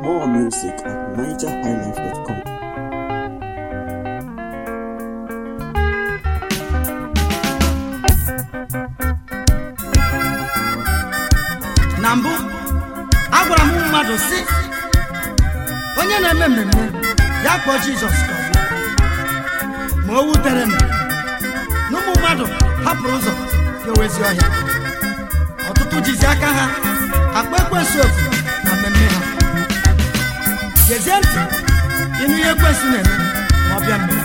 More music at nigerhighlife.com. na mbụ agwara m mmadụ si onye na-eme mmemme ya kpọọ jizọs ka ọ bịa ma o wutere m na ụmụ mmadụ hapụrụ ụzọ ga-ewezi ọhịa ọtụtụ jizi aka ha akpa ekwensu ofu na mmemme ha gezie ntị ịnụ ihe ekwensu na-eme ma ọ bịa mmemme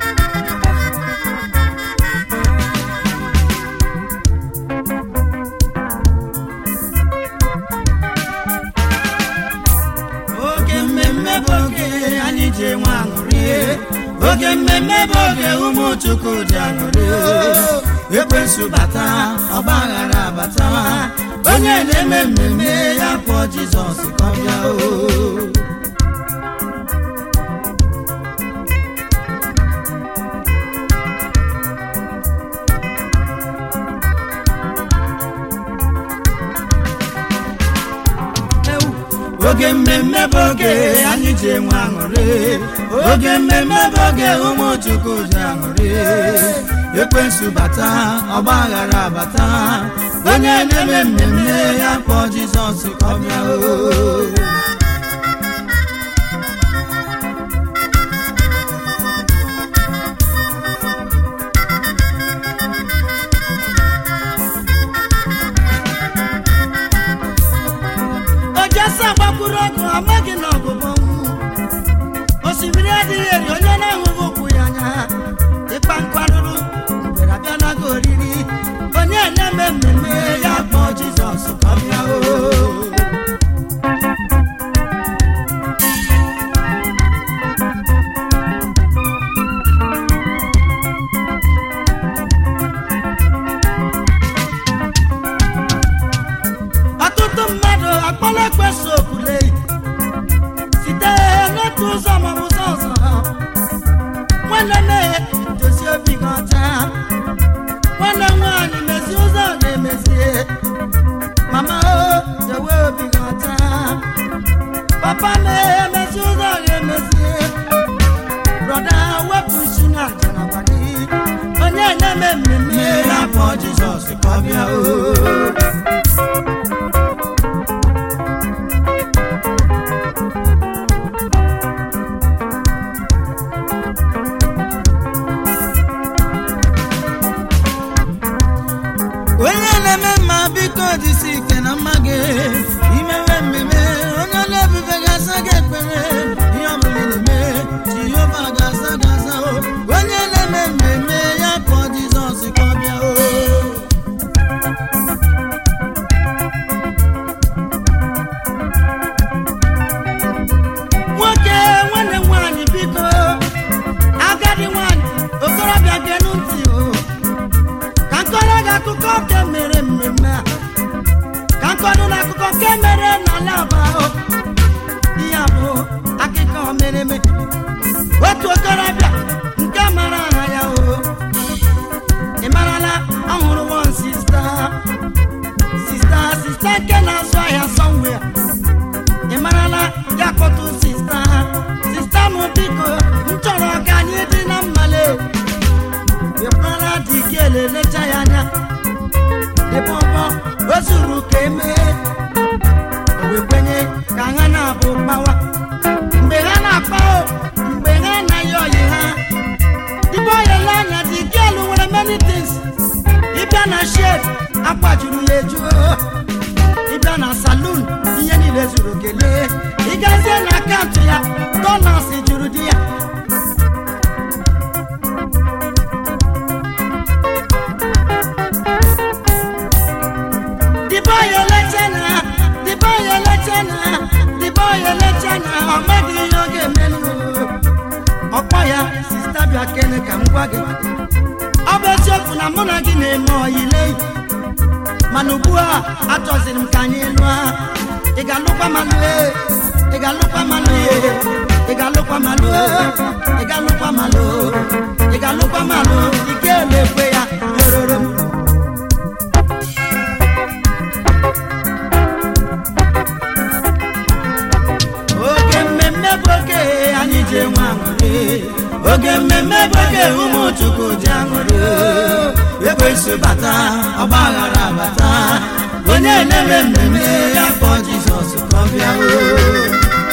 oge mmemme bụ oge anyị ji enwe aṅụrị oge mmemme bụ oge ụmụ chukwu ji aṅụrị ekwensu bata ọgba aghara abata onye na-eme mmemme ya kpọọ jizọs ka ọ bịa o oge mmemme bụ oge anyị ji enwe aṅụrị oge mmemme bụ oge ụmụ chukwu ji aṅụrị ekwensu bata ọgba aghara bata onye na-eme mmemme ya kpọọ jizọs ka ọ bịa o ojesa gbakwuru ọgụ amaghị na ọgụgụ osimiri adịghị eri onye na-ahụghị ụkwụ ya anya ịkpa nkwarụrụ mgbere abịa nago oriri onye na-eme mmemme ya kpọọ jizọs ka ọ bịa o ọtụtụ mmadụ akpọla ekwesu okwule site n'otu ụzọ maọbụ ụzọ ọzọ nwanne nne dozie obi gị ọcha nwanne nwaanyị mezie ụzọ ọ ga-emezie mama o dewe obi gị ọcha papa mee mezie ụzọ ọ ga-emezie brọda wepụ isi na aja na abalị onye na-eme mmemme ya kpọọ jizọs ka ọ bịa o onye na-eme mma biko jisi ike na mma gị imewe mmemme onye na-ebufe ga-asa gị ekpere ihe ọbụla ị na-eme jehova ga-asa gị asa o onye na-eme mmemme ya kpọọ jizọs ka ọ bịa o nwoke nwanne m nwaanyị biko agadi nwaanyị okorobịa genu ntị o ka nkọrọ gị akụkọ nke mere mmemme a ka nkọrọ na akụkọ nke mere n'ala aba o ihe a bụ akụkọ mere eme otu okorobịa nke mara aha ya o ị marala ọhụrụ wọn sista sista sista nke na-azụ ahịa sọnwea ị marala ya kpọtụ sista sista m biko m chọrọ ka anyị dị na mmale ịkpara dị gị elelecha ya anya dịbọbọ o zuru ka emee o wee kwenye ka ha na-abụ kpawa mgbe ha na-akpa o mgbe ha anaghị ọyị ha dịbọ oyele anya dị gị elu nwere many things ịbịa na shed akwajuru ya eju ịbịa na salon ihe niile zuru kelee ịgazie na akaụntụ ya dolas juru di ya the boy elechana the boy elechana the boy elechana ọ maghị ihe ọ ga-emelu ọkpọ ya sista bịa kene ka m gwa gị ọ bụ eziokwu na mụ na gị na-eme ọyile mana ugbu a achọziri m ka anyị lụọ ị ga-alụkwa malụ ị ga-alụkwa malụ ị ga-alụkwa malụ ị ga-alụkwa malụ ị ga-alụkwa malụ ị ga-elekwe ya rororo m chukwu ji aṅụrị ekwensu bata ọgba aghara bata onye na-eme mmemme ya kpọọ jizọs ka ọ bịa oo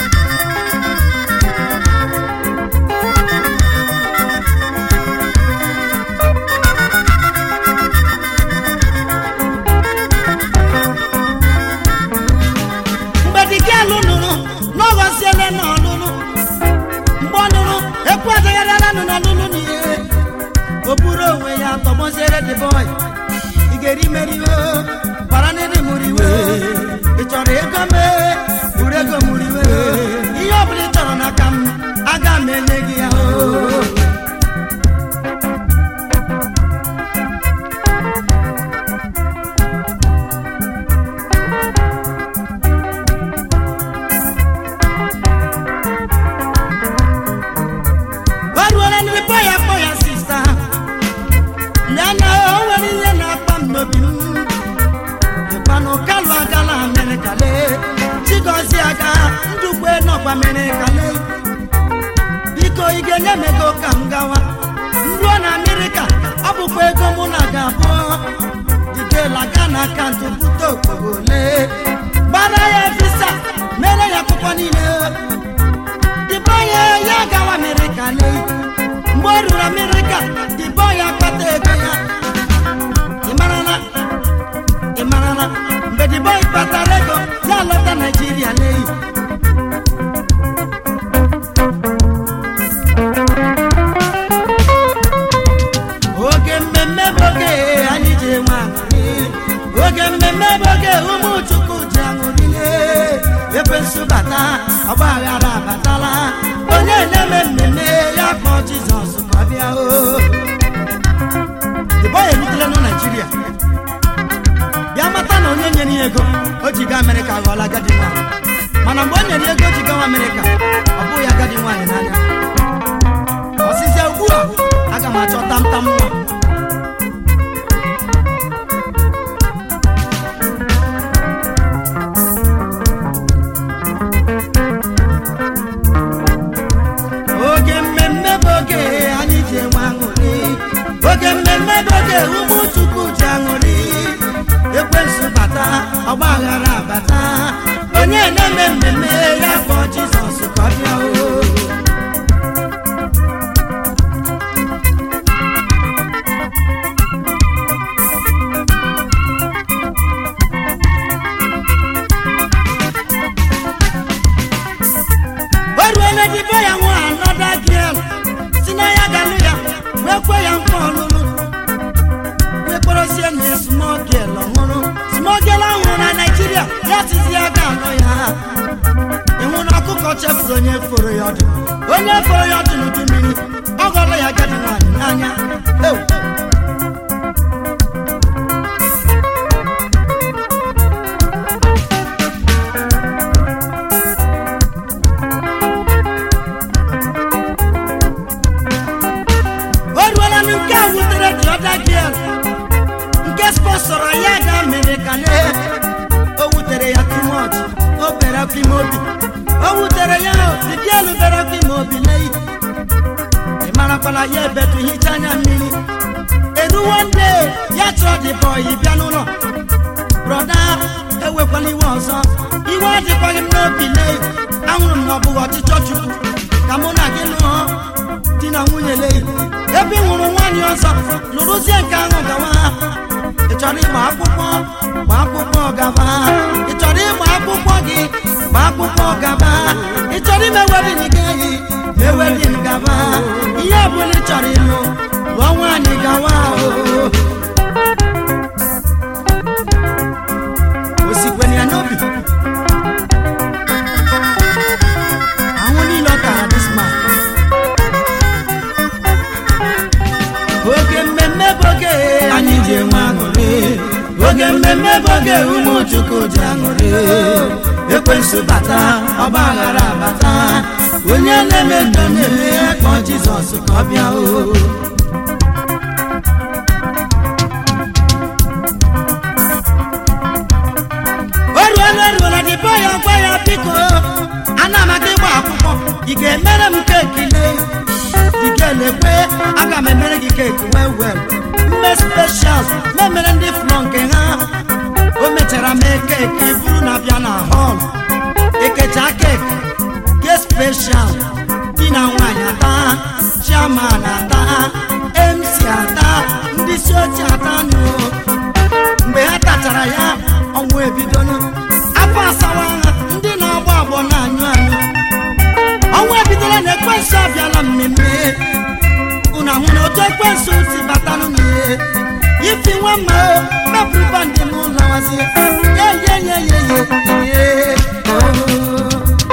mgbe dike alụ nụrụ n'ọghọziele na ọlụlụ mgbe ọ nụrụ ekwu adagharịala nụ n'ọlụlụ n'ihe o buru onwe ya tọgbọziere the boy ị ga-eri meriwe bara n'ịdị mụrụ iwe ị chọrọ ego mee buru ego mụrụ iwe ihe ọ bụla ị chọrọ n'aka m aga m enye gị ya oo waruola ndị bọ ya kpọ ya sista ya na o nwere ihe na-akpa m n'obi m ịkpanụ kalụ agala amerịka lee chigozi aga ndukwe nọkwa amerịka lee biko ị ga-enye m ego ka m gawa m ruo na amerịka ọ bụkwa ego mụ na ga-abụ didela ga na akaụntụ bute okporo ole gbara ya visa mere ya akwụkwọ niile dịbọ ya ya gawa amerịka lee mgbe ọ ruru amerịka dịbọ ya kpata ego ya ị marala ị marala mgbe dịbọ kpatara ego ya lọta naijiria lee oge mmemme bụ oge anyị ji enwe aṅụrị oge mmemme bụ oge ụmụ chukwu ji aṅụrịle ekwensu bata ọgba aghara abatala onye na-eme mmemme ya kpọọ jizọs ka ọ bịa o dịbọ ya erutela na naijiria bịa mata na onye nyere ya ego o ji gaa amerịka ghọọla agadi nwaanyị mana mgbe o nyere ya ego o ji gawa amerịka ọ bụghị agadi nwaanyị n'anya ọsịsịa ugbu a aga m achọ tamtam nwa oge mmemme bụ oge anyị ji enwe aṅụrị oge mmemme bụ oge ụmụ chukwu ji aṅụrị ekwensu bata ọgba aghara bata onye na-eme mmemme ya kpọọ jizọs ka ọ bịa o o ruole dịbe ya nwa anọda gịel si na ya galụ ya wee kwe ya nkwa ọlụlụ wee kpọrọsie na smogel ọhụrụ smogel ahụrụ na naijiria ya tizi ya ga-alụ ya ịhụ na ọkụkọ chefuru onye foro ya ọdụ onye foro ya ọdụ n'udu mmiri ọ ghọrọ ya agadi nwaanyị n'anya Ew! o ruola na nke a wutere dị ọda gịel nke spọsọrọ ya ga mere ka lee o wutere ya timot o bere akwa ime obi o wutere ya digielu bere akwa ime obi lee ị marakwala ya ebetu hicha anya mmiri eruwo nde ya chọọ dị bọyị bịa n'ụlọ brọda ewekwala iwe ọzọ iwe adịkwaghị m n'obi lee ahụrụ m na ọ bụghị ọchịchọ chukwu ka mụ na gị lụọ di na nwunye lee ebe ị hụrụ nwaanyị ọzọ lụrụzie nke ahụ gawa ị chọrọ ịgba akwụkwọ gba akwụkwọ gaba ị chọrọ ịgba akwụkwọ gị gba akwụkwọ gaba ị chọrọ ime wedin gị eyi ma ewedin gaba ihe ọbụla ị chọrọ ịlụ lụọ nwaanyị gawa o osikweni ya n'obi ahụ niile ọ tara this man oge mmemme bụ oge anyị ji enwe aṅụrị oge mmemme bụ oge ụmụ chukwu ji aṅụrị ekwensu bata ọgba aghara bata onye na-eme mmemme ya kpọọ jizọs ka ọ bịa o o ruola eruola dịbọ ya gwa ya biko ana m aga ịgba akwụkwọ ị ga-emere m keki lee dike lekwe aga m emere gị keeki wel wel mme speshal memere ndị flọ nke ha o mechara mee keeki buru na bịa na họl ekecha keeki ke speshal di na nwaanyị ata chairman ata mc ata ndị isi ochie ata nụ mgbe ha tachara ya ọnwụ ebidonu afọ asawa ha ndị na-agba agbọ na-anyụ anyụ ọnwa ebidola na ekwensu abịala mmemme unu ahụ na otu ekwensu si batanụ n'ihe ifi nwa mma o mepụrụ bandị m ụlọ wazie ye ye ye ye ye ye oh.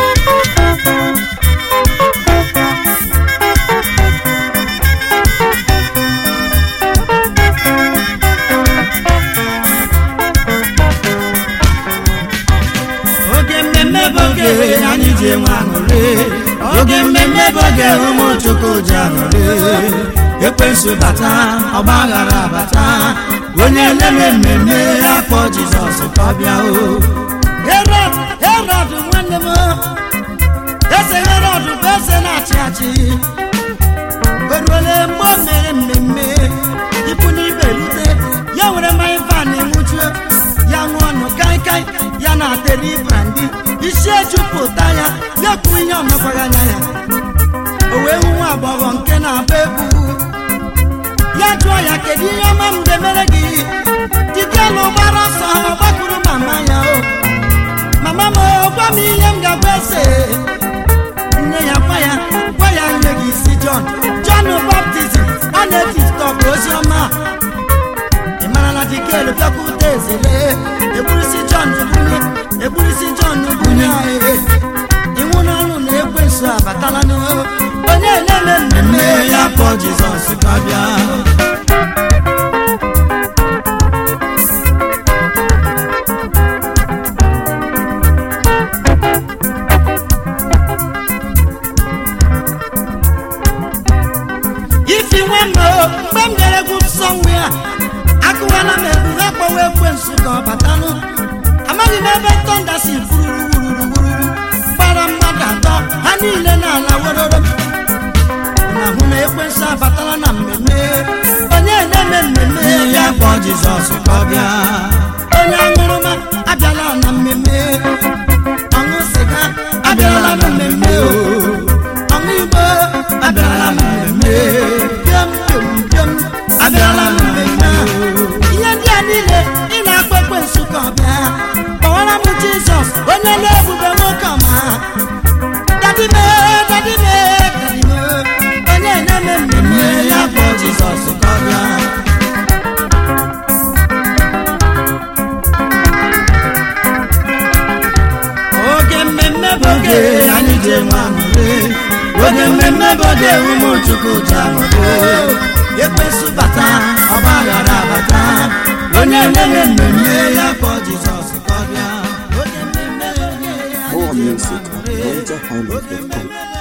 oge mmemme bụ oge anyị ji enwe aṅụrị oge mmemme bụ oge ụmụ chukwu ji aṅụrị ekwensu bata ọgba aghara bata onye na-eme mmemme akpọ jizọs ka ọ bịa o herod herod nwanne m eze herod bụ eze na-achị achị o ruole mgbe o mere mmemme ikwu n'ibe rute ya nwere mmanya van nwụchuo ya ṅụọ ọnụ kaikai ya na-ateri brandi isi ejupụta ya ya kwuo ihe ọmekwaghị anya ya o wee hụ nwa agbọghọ nke na-agba egwu ya jụọ ya kedu ihe ọma m ga-emere gị dikelu gbara ọsọ ọ gbakwuru mama ya o mama m o, gwa m ihe m ga-agwa eze nne ya gwa ya gwa ya nye gị isi John John baptizim ọ na-etitọp ozi ọma ị mara na dikelu bịakwute ezele egburisi John bunye egburisi John bunye ahịhịa iwu n'ọnụ na ekwensu abatala n'o onye na-eme mmemme ya kpọọ Jizọs ka ọ bịa ifi nwe m o mgbe m gara egwu nsọ nwe a akụwala m egwu ha kpọwa ekwensu ka ọ batanụ amaghị m ebe tọnda si fururu wururuwururu gbara mmadụ atọ ha niile n'ala weroro na hụ na ekwensu abatala na mmemme onye na-eme mmemme ya kpọọ jizọs ka ọ bịa onye aṅụrụma abịala na mmemme ọṅụ sịga abịala na mmemme o ọṅụ igbo abịala na mmemme bịam bịam bịam abịala na mmemme a. ihe ndị a niile ị na-akpọ ekwensu ka ọ bịa kpọwara m jizọs onye na-ebube nwoke ọma dadime dadime dadime onye na-eme mmemme ya kpọọ jizọs ka ọ bịa oge mmemme bụ oge anyị ji enwe aṅụrị oge mmemme bụ oge ụmụ chukwu ji aṅụrị ekwensu bata ọgba aghara bata onye na-eme mmemme ya kpọọ jizọs ka ọ bịa oge mmemme oge anyị More ji enwe music at aṅụrị oge NigerHighlife.com. mmemme